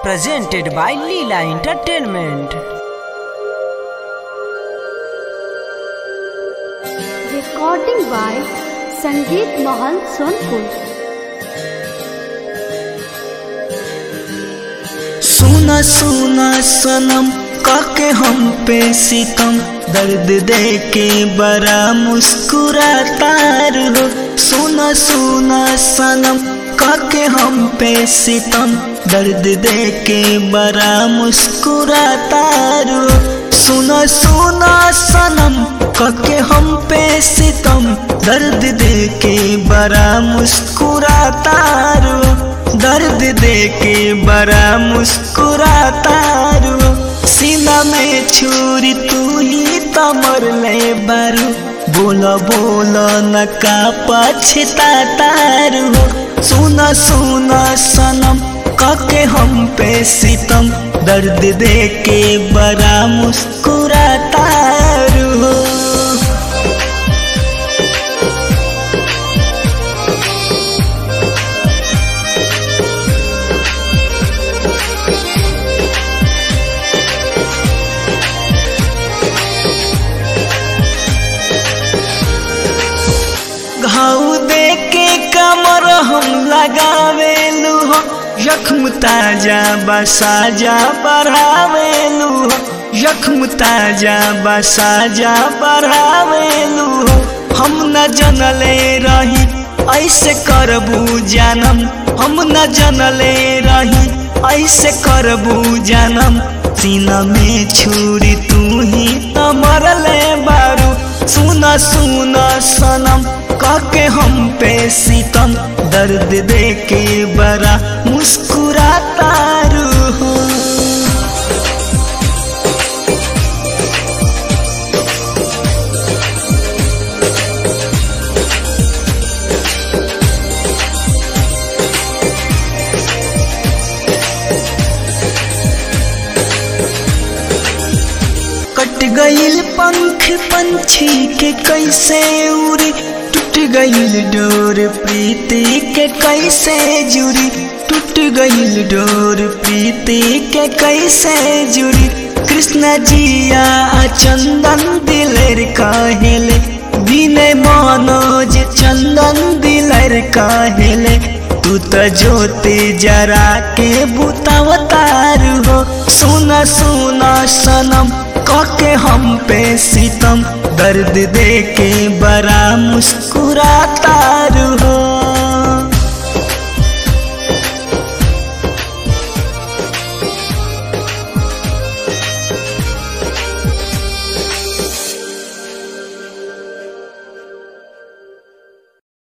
presented by Leela Entertainment. Recording by Sangeet Mahal Sonpur. सुना सुना सनम काके हम पे सितम दर्द दे के बड़ा मुस्कुराता हो सुना सुना सनम काके हम पे सितम दर्द दे के बड़ा मुस्कुराता हो सुना सुना सनम काके हम पे सितम दर्द दे के बड़ा मुस्कुराता हो दर्द दे के बड़ा मुस्कुराता रो सीना में छुरी तू ही तमर ले बारू बोलो बोलो न का पछताता रो सुना सुना सनम काके हम पे सितम दर्द दे के बड़ा मुस्कुराता रो घाव दे के कमर हम लगावेलू हो जख्म ताजा बसाजा बढ़ावेलू हो जख्म ताजा बसाजा बढ़ावेलू हो हम न जनले रही ऐसे करबू जानम हम न जनले रही ऐसे करबू जानम सीना में छुरी तू ही त मरले बारू सुना सुना सनम काके हम पे सितम दर्द दे के बड़ा मुस्कुराता रू कट गईल पंख पंछी के कैसे उड़ी टूट गईल डोर प्रीति के कैसे जुड़ी टूट गईल डोर प्रीति के कैसे जुड़ी कृष्ण जिया चंदन दिलर काहेले बिने मनोज चंदन दिलर काहेले तू तो ज्योति जरा के बुतावतार हो सुना सुना सनम काके हम पे सितम दर्द दे के बड़ा मुस्कुराता हो